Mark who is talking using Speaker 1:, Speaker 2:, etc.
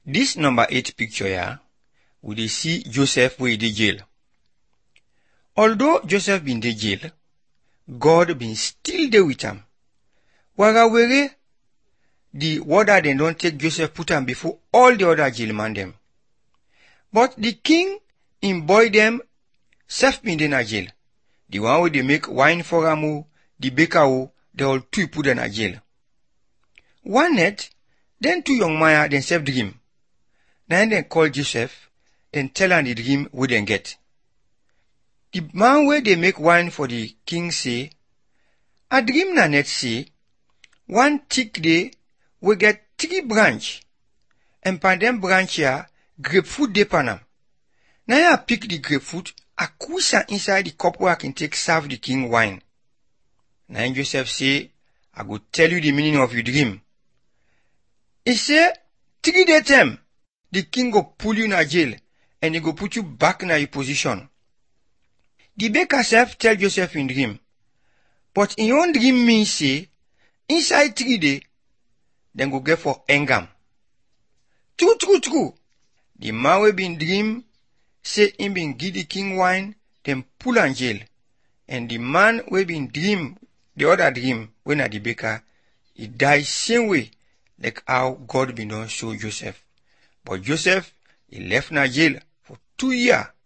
Speaker 1: Dis number 8 picture ya, we dey see Joseph wey dey jail. Although Joseph bin dey jail, God bin still dey with am. Warawere, the warder dem don take Joseph put am before all the other jail man dem. But the king, im boy dem, sef bin dey na jail. The one wey dey make wine for am o, the baker o, they all two put dem na jail. One night, dem two young man dem sef dream. Na im dem call Joseph, dem tell am the dream wey dem get. The man wey dey make wine for the king say, I dream na net say, one thick dey wey get three branch, and pan dem branch here, grapefruit dey pan am. Na im I pick the grapefruit, I squish am inside the cup wey I can take serve the king wine. Na im Joseph say, I go tell you the meaning of your dream. He say, three day time, the king go pull you na jail, and he go put you back na your position. The baker sef tell Joseph in dream, but in own dream mean say, inside three day, dem go get for hang am. True, true, true. The man wey bin dream say him bin give the king wine, dem pull am jail. And the man wey bin dream the other dream, wey na the baker, he die same way like how God bin don show Joseph. But Joseph, he left na jail for two year